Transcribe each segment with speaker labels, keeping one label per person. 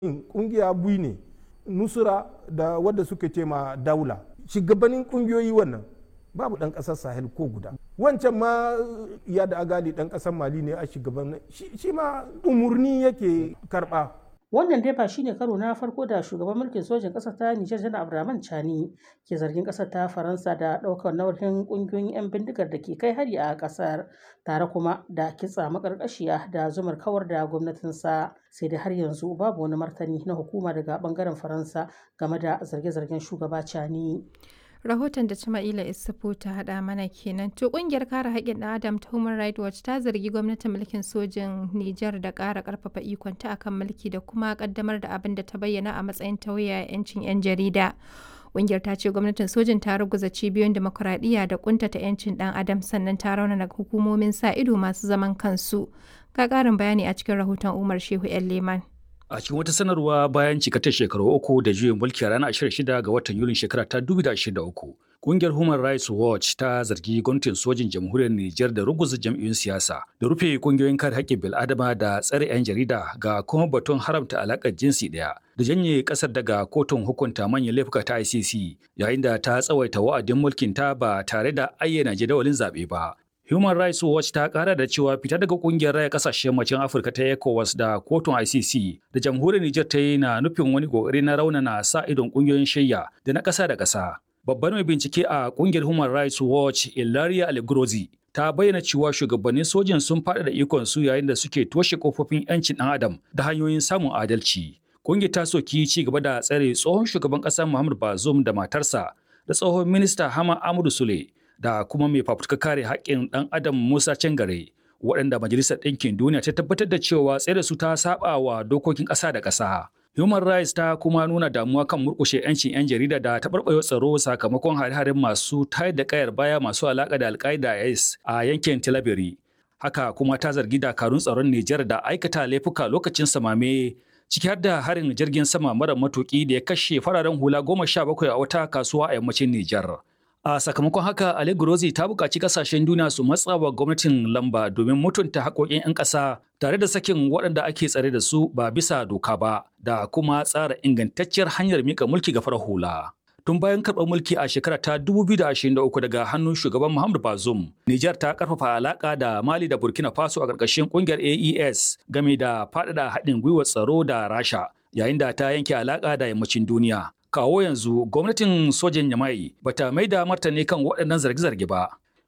Speaker 1: kungiya bui ne nusura da wadda suka ce ma daula shugabannin kungiyoyi wannan babu dan kasar sahel ko guda wancan ma ya da agali dan kasar mali ne a shugaban shi ma umurni yake karba
Speaker 2: Wannan dai ba shine karo na farko da shugaban mulkin sojin ƙasar ta Nijar Janar Abdurrahman Chani ke zargin ƙasar ta Faransa da ɗaukar nauyin ƙungiyoyin 'yan bindigar da ke kai hari a ƙasar tare kuma da kitsa maƙarƙashiya da zumar kawar da gwamnatinsa sai dai har yanzu babu wani martani na hukuma daga ɓangaren Faransa game da zarge-zargen shugaba Chani.
Speaker 3: rahoton da Jama'ila Isufu ta haɗa mana kenan. To ƙungiyar kare haƙƙin ɗan Adam ta Human Rights Watch ta zargi gwamnatin mulkin sojin Nijar da ƙara ƙarfafa ikonta akan mulki da kuma ƙaddamar da abin da ta bayyana a matsayin tauye 'yancin 'yan jarida. Ƙungiyar ta ce gwamnatin sojin ta ruguza cibiyoyin demokuraɗiyya da ƙuntata 'yancin ɗan Adam sannan ta raunana hukumomin sa ido masu zaman kansu. Ga ƙarin bayani a cikin rahoton Umar Shehu 'yan Leman.
Speaker 4: A cikin wata sanarwa bayan cikatar shekaru uku da juyin mulki a ranar 26 ga watan Yulin shekara ta 2023, Kungiyar Human Rights Watch ta zargi gwamnatin sojin jamhuriyar Nijar da ruguza jam'iyyun siyasa, da rufe kungiyoyin kare haƙƙin bil'adama da tsare 'yan jarida ga kuma batun haramta alaƙar jinsi ɗaya, da janye ƙasar daga kotun hukunta manyan laifuka ta ICC, yayin da ta tsawaita wa'adin mulkin ta ba tare da ayyana jadawalin zaɓe ba. Human Rights Watch ta kara da cewa fita daga kungiyar raya kasashen yammacin Afirka ta ECOWAS da kotun ICC da jamhuriyar Nijar ta yi na nufin wani kokari na raunana sa idon kungiyoyin shayya da na ƙasa da ƙasa. Babbar mai bincike a kungiyar Human Rights Watch Ilaria Algrozi ta bayyana cewa shugabannin sojin sun faɗa da ikon su yayin da suke toshe kofofin 'yancin ɗan adam da hanyoyin samun adalci. Kungiyar ta soki ci gaba da tsare tsohon shugaban ƙasar Muhammad Bazoum da matarsa da tsohon minista Hama Amadu Sule da kuma mai fafutuka kare haƙƙin ɗan adam Musa Cangare waɗanda Majalisar Ɗinkin Duniya ta tabbatar da cewa tsere su ta saba wa dokokin ƙasa da ƙasa. Human Rights ta kuma nuna damuwa kan murƙushe 'yancin 'yan jarida da taɓarɓarewa tsaro sakamakon hare-haren masu tayar da ƙayar baya masu alaƙa da Al-Qaeda IS a yankin Tilaberi. Haka kuma ta zargi dakarun tsaron Nijar da aikata laifuka lokacin samame ciki har da harin jirgin sama mara matuƙi da ya kashe fararen hula goma sha bakwai a wata kasuwa a yammacin Nijar. A sakamakon haka, Ali Gurozi ta buƙaci ƙasashen duniya su matsa wa gwamnatin lamba domin mutunta haƙoƙin 'yan ƙasa tare da sakin waɗanda ake tsare da su ba bisa doka ba da kuma tsara ingantacciyar hanyar mika mulki ga farar hula. Tun bayan karɓar mulki a shekara ta 2023 daga hannun shugaban Muhammadu Bazoum, Nijar ta ƙarfafa alaƙa da Mali da Burkina Faso a ƙarƙashin ƙungiyar AES game da faɗaɗa haɗin gwiwar tsaro da Rasha, yayin da ta yanke alaƙa da yammacin duniya. kawo yanzu gwamnatin sojan yamai bata mai da martani kan waɗannan zarge-zarge ba.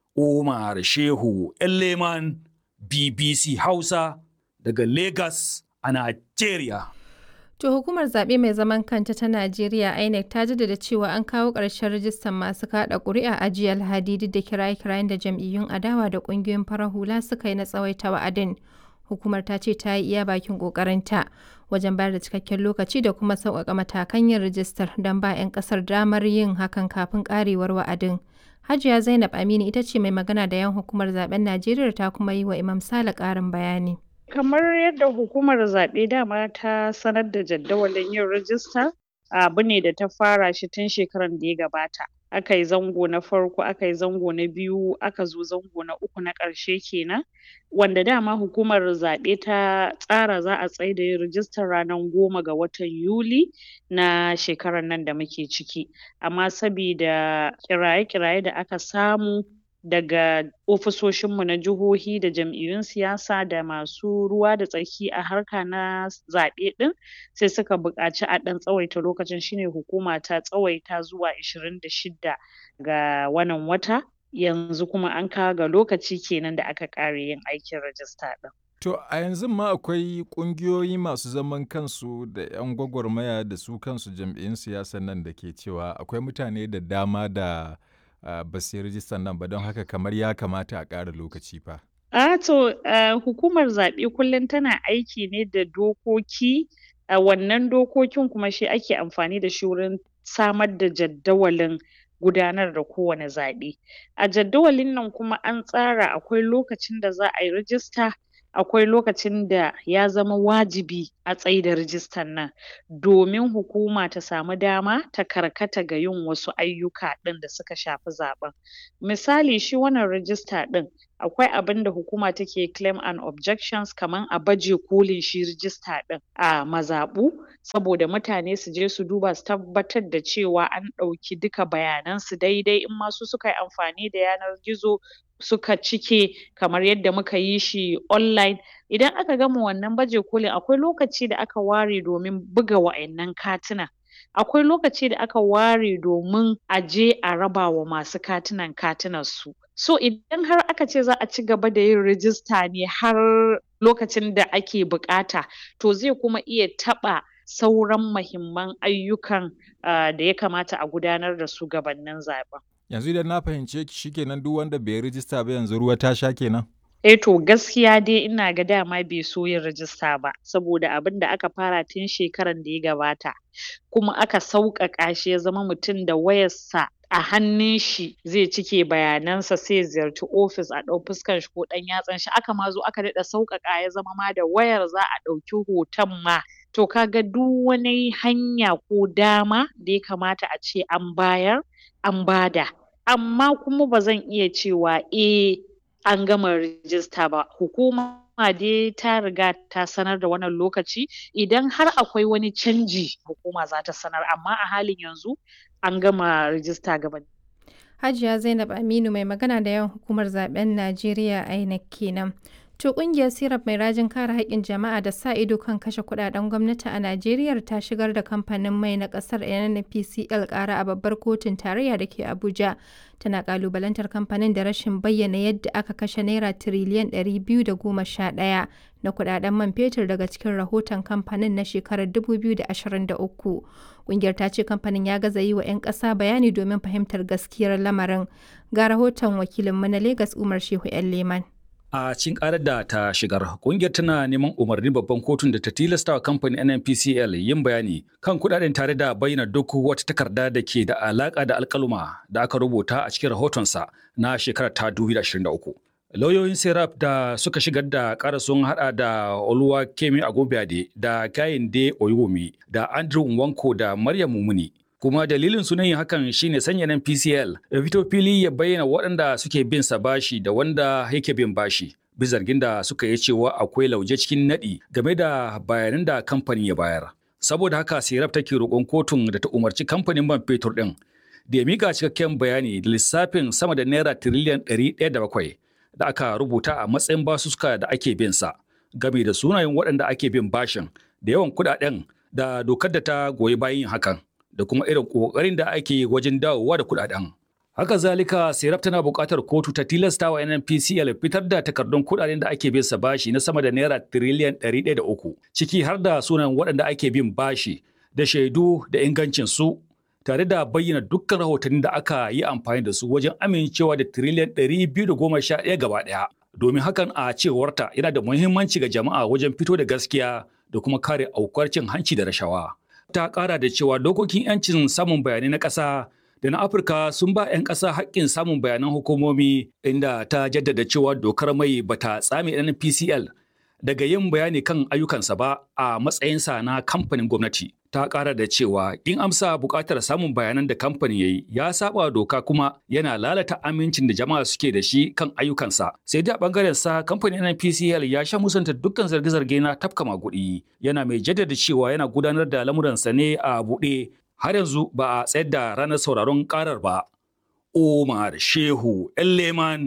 Speaker 4: Umar Shehu Leman BBC Hausa daga Lagos a Najeriya.
Speaker 3: To hukumar zaɓe mai zaman kanta ta Najeriya INEC ta jaddada cewa an kawo ƙarshen rajistan masu kaɗa ƙuri'a a jiya Alhadi duk da kiraye-kirayen da jam'iyyun adawa da ƙungiyoyin farar hula suka yi na tsawaita wa'adin. hukumar ta ce ta yi iya bakin kokarinta wajen bayar da cikakken lokaci da kuma sauƙaƙa matakan yin rijistar don ba 'yan ƙasar damar yin hakan kafin ƙarewar wa'adin. Hajiya Zainab Aminu ita ce mai magana da 'yan hukumar zaben Najeriya ta kuma yi wa Imam Sale ƙarin bayani.
Speaker 5: Kamar yadda hukumar zaɓe dama ta sanar da jadawalin yin rijista abu ne da ta fara shi tun shekaran da ya gabata. aka yi zango na farko aka yi zango na biyu aka zo zango na uku na ƙarshe kenan wanda dama hukumar zaɓe ta tsara za a tsaida yin rijistar ranar goma ga watan yuli na shekarar nan da muke ciki amma sabida kiraye-kiraye da aka samu daga ofisoshinmu na jihohi da jam'iyyun siyasa da masu ruwa da tsaki a harka na zaɓe ɗin sai suka buƙaci a ɗan tsawaita lokacin shine hukuma ta tsawaita zuwa ishirin da shidda ga wannan wata yanzu kuma an kawo ga lokaci kenan da aka ƙare yin aikin rajista ɗin.
Speaker 6: To a yanzu ma akwai ƙungiyoyi masu zaman kansu da 'yan gwagwarmaya da su kansu jam'iyyun siyasa nan da ke cewa akwai mutane da dama da Uh, ba su yi rijistar nan ba don haka kamar ya kamata a ƙara lokaci fa.
Speaker 5: A to uh, hukumar zaɓe kullum tana aiki ne da dokoki a uh, wannan dokokin kuma shi ake amfani da shi wurin samar da jaddawalin gudanar da kowane zaɓe. A jaddawalin nan kuma an tsara akwai lokacin da za a yi rijista akwai lokacin da ya zama wajibi a tsaida rijistan nan domin hukuma ta samu dama ta karkata ga yin wasu ayyuka ɗin da suka shafi zaɓen misali shi wannan rijista ɗin akwai abinda hukuma take claim and objections kaman a baje kolin shi rijista ɗin a mazaɓu saboda mutane su je su duba su tabbatar da cewa an ɗauki duka bayanan su daidai in ma su suka yi amfani da yanar gizo suka cike kamar yadda muka yi shi online idan aka gama wannan baje kolin akwai lokaci da aka ware domin buga wa'innan katina akwai lokaci da aka ware domin a je a raba wa masu katinan katinan su so idan har aka ce za a ci gaba da yin rijista ne har lokacin da ake buƙata to zai kuma iya taɓa sauran mahimman ayyukan uh, da ya kamata a gudanar da su gabanin zaɓen.
Speaker 6: Yanzu idan na fahimce ki shikenan duk wanda bai rijista ba yanzu ruwa ta sha kenan.
Speaker 5: Eh to gaskiya dai ina ga dama bai so yin rajista ba saboda abin da aka fara tun shekaran da ya gabata kuma aka sauƙaƙa shi ya zama mutum da wayarsa a hannun shi zai cike bayanansa sai ya ziyarci ofis a ɗau fuskan shi ko ɗan yatsan shi aka ma zo aka daɗa sauƙaƙa ya zama ma da wayar za a ɗauki hoton ma to kaga duk wani hanya ko dama da ya kamata a ce an bayar an bada amma kuma ba zan iya cewa eh an gama rijista ba hukuma dai ta riga ta sanar da wannan lokaci idan har akwai wani canji hukuma za ta sanar amma a halin yanzu an gama rijista gabani
Speaker 3: Hajiya Zainab Aminu mai magana da yawan hukumar zaben Najeriya INEC kenan. To kungiyar Sirap mai rajin kare haƙƙin jama'a da sa ido kan kashe kuɗaɗen gwamnati a Najeriya ta shigar da kamfanin mai na ƙasar NNPCL ƙara a babbar kotun tarayya da ke Abuja. Tana ƙalubalantar kamfanin da rashin bayyana yadda aka kashe naira tiriliyan 211 na kuɗaɗen man fetur daga cikin rahoton kamfanin na shekarar 2023. Kungiyar ta ce kamfanin ya gaza yi wa 'yan ƙasa bayani domin fahimtar gaskiyar lamarin. Ga rahoton wakilinmu na Legas Umar Shehu 'yan Leman.
Speaker 4: A cikin karar da ta shigar, kungiyar tana neman umarnin babban kotun da ta tilasta wa kamfanin NNPCL yin bayani kan kudaden tare da bayyana duk wata takarda da ke da alaka da alkaluma da aka rubuta a cikin rahotonsa na shekarar ta 2023. Lauyoyin Serap da suka shigar da ƙara sun hada da Oluwa Kemi Agobiade da Kayinde Oyumi da Andrew Nwanko da Maryam Mumuni. kuma dalilin sunan yin hakan shine sanya nan PCL ya fito fili ya bayyana waɗanda suke bin sa bashi da wanda yake bin bashi bi zargin da suka yi cewa akwai lauje cikin naɗi game da bayanan da kamfanin ya bayar saboda haka sirap take roƙon kotun da ta umarci kamfanin man fetur ɗin da ya mika cikakken bayani da lissafin sama da naira tiriliyan ɗari ɗaya da bakwai da aka rubuta a matsayin basuska da ake bin sa game da sunayen waɗanda ake bin bashin da yawan kuɗaɗen da dokar da ta goyi bayan yin hakan da kuma irin ƙoƙarin da ake yi wajen dawowa da kuɗaɗen. Haka zalika, Serap tana buƙatar kotu ta tilasta wa NNPCL fitar da takardun kuɗaɗen da ake bin sa bashi na sama da naira tiriliyan ɗari ɗaya da uku, ciki har da sunan waɗanda ake bin bashi da shaidu da ingancin su tare da bayyana dukkan rahotannin da aka yi amfani da su wajen amincewa da tiriliyan ɗari biyu da goma sha ɗaya gaba ɗaya. Domin hakan a cewarta yana da muhimmanci ga jama'a wajen fito da gaskiya da kuma kare aukuwar cin hanci da rashawa. ta kara da cewa dokokin 'yancin samun bayanai na ƙasa da na afirka sun ba 'yan ƙasa haƙƙin samun bayanan hukumomi inda ta jaddada cewa dokar mai bata tsame npcl daga yin bayani kan ayyukansa ba a matsayinsa na kamfanin gwamnati ta ƙara da cewa in amsa buƙatar samun bayanan da kamfanin ya yi ya saba doka kuma yana lalata amincin da jama'a suke da shi kan ayyukansa sai dai a ɓangaren sa kamfanin NPCL ya sha musanta dukkan zarge-zarge na tafka maguɗi yana mai jaddada cewa yana gudanar da lamuransa ne a buɗe har yanzu ba a tsayar da ranar sauraron ƙarar ba. Omar Shehu Leman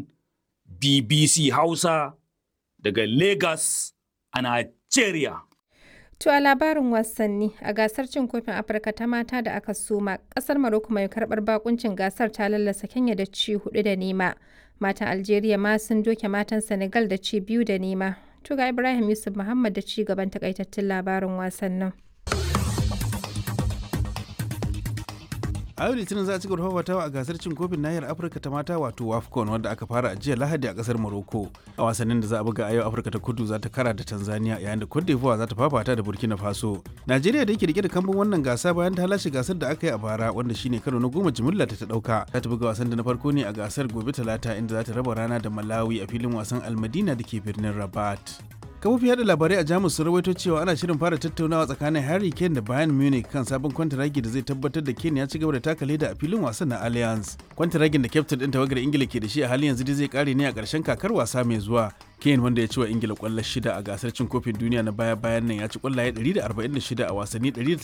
Speaker 4: BBC Hausa daga Lagos a Nigeria.
Speaker 3: To a labarin wasanni a gasar cin kofin Afirka ta mata da aka soma kasar Maroko mai karbar bakuncin gasar ta lallasa Kenya da ci hudu da nema. Matan Algeria ma sun doke matan Senegal da ci biyu da nema. To ga Ibrahim Yusuf Muhammad da ci gaban takaitattun labarin wasannin.
Speaker 7: a yau litinin za a ci gaba fafatawa a gasar cin kofin nahiyar afirka ta mata wato wafcon wanda aka fara a jiya lahadi a kasar morocco a wasannin da za a buga a yau afirka ta kudu za ta kara da tanzania yayin da cote d'ivoire za ta fafata da burkina faso najeriya da yake rike da kambun wannan gasa bayan ta lashe gasar da aka yi a bara wanda shine karo na goma jimilla ta ta dauka za ta buga wasan da na farko ne a gasar gobe talata inda za ta raba rana da malawi a filin wasan almadina da ke birnin rabat kafofin yada labarai a jamus sun rawaito cewa ana shirin fara tattaunawa tsakanin harry kane da bayern munich kan sabon kwantaragi da zai tabbatar da kane ya ci gaba da taka leda a filin wasan na allianz kwantaragin da kyaftin din tawagar ingila ke da shi a halin yanzu dai zai kare ne a ƙarshen kakar wasa mai zuwa kane wanda ya ci wa ingila kwallo shida a gasar cin kofin duniya na baya bayan nan ya ci kwallaye 146 a wasanni